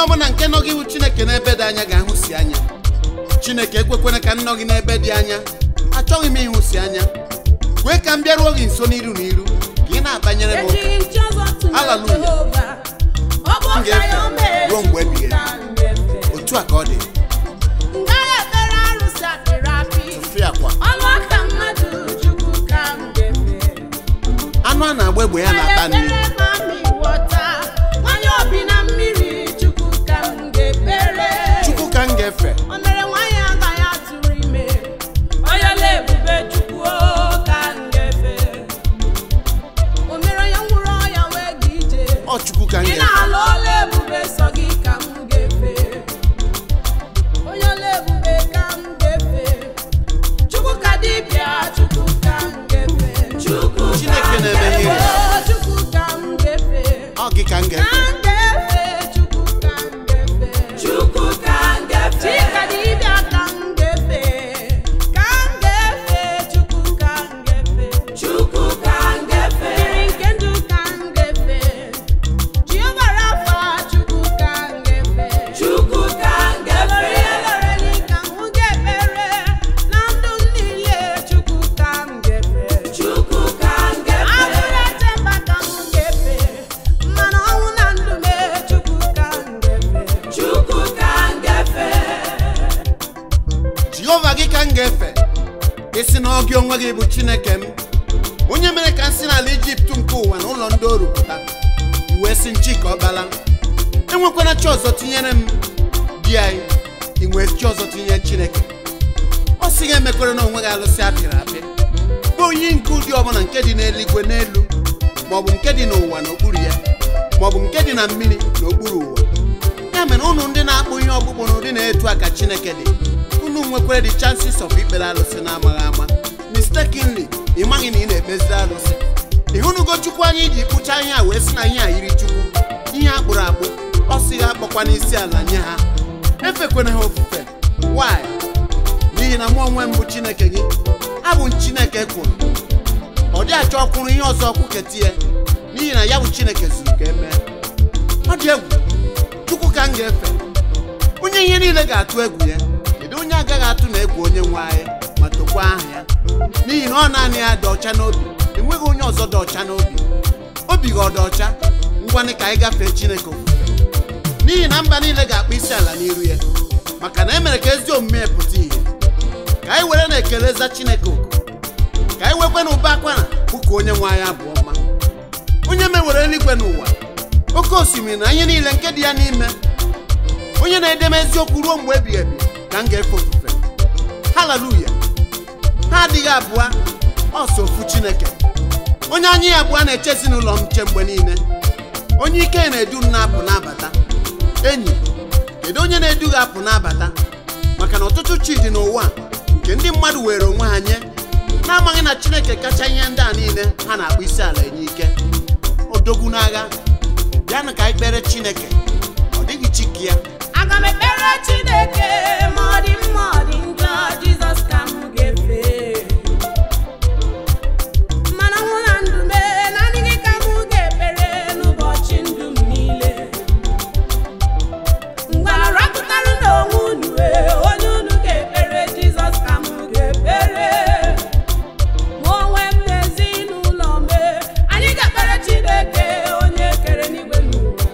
ọbụla nke nọ gị bụ chineke n'ebe dị anya ga-ahụsi anya chineke ekwekwena ka m nọ gị n'ebe dị anya achọghị m ịhụsi anya kwee ka m bịaruo gị nso n'iru n'iru ka ị na-abanyere m ụka ejighị nchi ọzọ tụnyere Hallelujah. Jehova ọ bụ M ọka ga-efe ya o mere ruo mgbe ebighị ka m ga-efe. otu a ka ọ dị M gaghị ekpere arụsị apịrị apị tụfee akwa ọnụ aka mmadụ chukwu ka m ga-efe anụ a na-agba egbe ya na-ata nri ekpere mami wọta nwanyị obi na mmiri chukwu ka m ga-ekpere chukwu ka m ga-efe o mere nwanyị agaghị atụrụ ime onye na-ebube chukwu o ka m ga-efe o mere onye nwụrụ ọya wee ga ije ọ chukwu ka m ị ga-efe na-alụ ọla ebube sọ gị ka m ga-efe onye ọla ebube ka m ga-efe chukwu ka dibịa chukwu ka m ga-efe chukwu ka Chineke m na-eme ihe. ga-efe chukwu ka m ga-efe ọ gị ka m ka ga-efe m ga-efe chukwu ka m ga-efe chukwu ka m ga-efe chika dibịa ka m ga-efe ka m ga-efe chukwu ka m ga-efe chukwu ka m ga-efe mmiri nke ndụ ka m ga-efe Jehova Rafa chukwu ka m ga-efe chukwu ka m ga-efe eloreli ka m ga-ekpere na ndụ m niile chukwu ka m ga-efe chukwu ka m ga-efe abụrụ eche mba ka m ga-efe mmanụ ọnwụ na ndụ m chukwu ka m ga-efe chukwu ka m ga-efe jehova gị ka m ga-efe isi na ọ gị onwe gị bụ chineke m onye mere ka m si n'ala ijipt nke ụwa na ụlọ ndị oru pụta iwee si nchi ka ọ bala enwekwana chi ọzọ tinyere m di anyị inwee chi ọzọ tinyere chineke ọ sị gị emekwere na onwe gị alụsị apịrị apị bụ onye nke ụdị ọbụla nke dị n'eluigwe n'elu maọbụ nke dị n'ụwa n'okpuru ya maọbụ nke dị na mmiri n'okpuru ụwa ya mere unu ndị na-akpụ ihe ọkpụkpụ na ụdị na-etu aka chineke dị unu nwekwere the chances of ikpere alụsị na-amaghị ama mistakenly ị maghị na ị na-ekpeziri alụsị ịhụnugo chukwu anyị ji kpụcha ihe a wee sị na ihe a yiri chukwu ihe a kpụrụ akpụ ọ sị ha akpọkwa n'isi ala nye ha efekwana ha ofufe why n'ihi na mụ onwe m bụ chineke gị abụ m chineke kwuru ọ dị achọ ọkwụrụ ihe ọzọ kwuketie n'ihi na ya bụ chineke zuru ka emee ọ dị egwu chukwu ka m ga-efe onye ihe niile ga-atụ egwu ya kedu onye agaghị atụ na egwu onye nwe anyị ma tokwa aha ya n'ihi na ọ naanị ya dị ọcha n'obi enweghị onye ọzọ dị ọcha n'obi obi gị ọ dị ọcha ngwanị ka anyị gafee chineke ofufe n'ihi na mba niile ga-akpọ isi ala n'iru ya maka na e mere ka ezi omume ya pụta ìhè ka anyị were na-ekele za chineke oku ka anyị wekwe na ụba akwara bụka onye nwe anyị abụọ mma onye mewere eluigwe n'ụwa oke osimiri na ihe niile nke dị ya n'ime onye na-edeme eziokwu ruo mgbe ebighị ebi ka m ga-efe ofufe haleluya ha adịghị abụọ ọsọ ofu chineke onye anya ya abụọ na-eche ezinụlọ m nche mgbe niile onye ike na-edu m na-apụ na-abata enyi kedu onye na-edu gị apụ na-abata maka na ọtụtụ chi dị n'ụwa nke ndị mmadụ were onwe ha nye na-amaghị na chineke kacha ihe ndị a niile ha na-akpụ isi ala enye ike odogwu n'agha bịanụ ka anyị kpere chineke ọ dịghị chi ka ya aga m ekpere chineke ma ọ dị mma ọ dị njọ jizọs ka m ga-efe mana nwụ na ndụ m naanị gị ka m ga-ekpere n'ụbọchị ndụ m niile mgbe arapụtara n'onwe unu ee, onye unu ga-ekpere jizọs ka m ga-ekpere mụ onwe m na ezinụlọ m ee, anyị ga-ekpere chineke onye kere n'igwe n'ụwa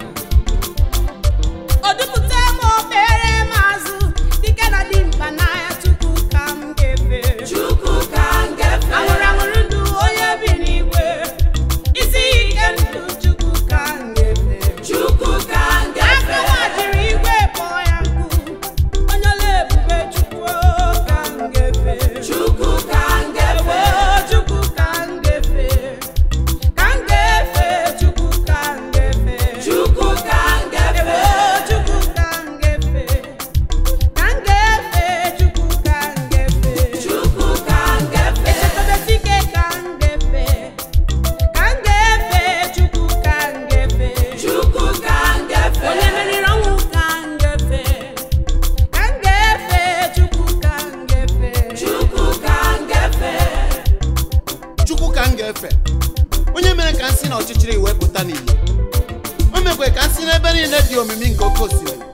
o dupụta m okpere m azụ dike na dimkpa n'anya chukwu ka m ga-efe chukwu ka m ga-efe anwụrụ anwụrụ ndụ onye bi n'igwe isi ike ndụ chukwu ka m ga-efe chukwu ka m ga-efe aka jiri igwe kpọọ ya nkụ onye ọla ebube chukwu ka m ga-efe chukwu ka m ga-efe chukwu ka m ga-efe ka m ga-efe chukwu ka m ga-efe chukwu ka m ga-efe chukwu ka m ga-efe ka m ga-efe chukwu ka m ga-efe chukwu ka m ga-efe echekọtasike ka m ga-efe ka m ga-efe chukwu ka m ga-efe chukwu ka m ga-efe onye meriri ọnwụ ka m ga-efe ka m ga-efe chukwu ka m ga-efe chukwu ka m ga-efe chukwu ka m ga-efe onye mere ka m si n'ọchịchịrị wee pụta n'ìhè o mekwe ka m si n'ebe niile dị omimi nke oke osimiri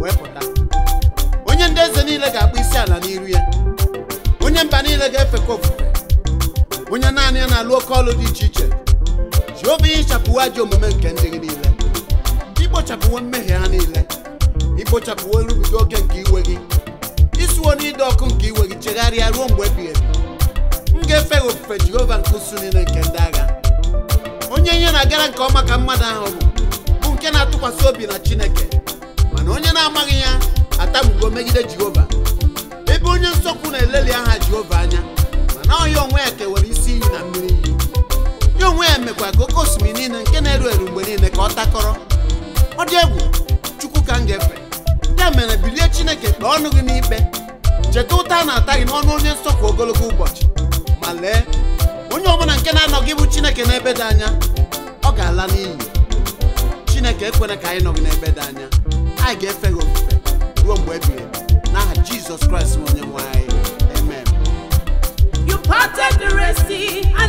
wee pụta onye ndị eze niile ga-akpụ isi ala n'iru ya onye mba niile ga-efekwa ofufe onye naanị ya na-alụ oke ọlụ dị iche iche jehova ihichapụwo ajọ omume nke ndị gị niile ikpochapụwo mmehie ha niile ikpochapụwo nrubiga oke nke iwe gị isuwo n'ide ọkụ nke iwe gị chegharịa ruo mgbe ebighị ebi m ga-efe gị ofufe jehova nke usu niile nke ndị agha onye ihe na-agara nke ọma ka mmadụ ahụ bụ bụ nke na-atụkwasị obi na chineke mana onye na-amaghị ya atamugo megide jehova ebe onye nsọkwu na-eleli aha jehova anya mana ọ ya onwe ya kewara isi iyi na mmiri iyi ya onwe ya mekwa ka oke osimiri niile nke na-eru eru mgbe niile ka ọ takọrọ ọ dị egwu chukwu ka m ga-efe ya mere bilie chineke kpee ọnụ gị n'ikpe cheta ụta a na-ata gị n'ọnụ onye nsọ kwa ogologo ụbọchị ma lee onye ọbụla nke na-anọghị bụ chineke n'ebe dị anya ọ ga-ala n'iyi chineke ekwena ka anyị nọgị n'ebe dị anya anyị ga-efe gị ofufe ruo mgbe ebighị ebi n'aha jizọs kraịst bụ onye nwe anyị amen You parted the Red Sea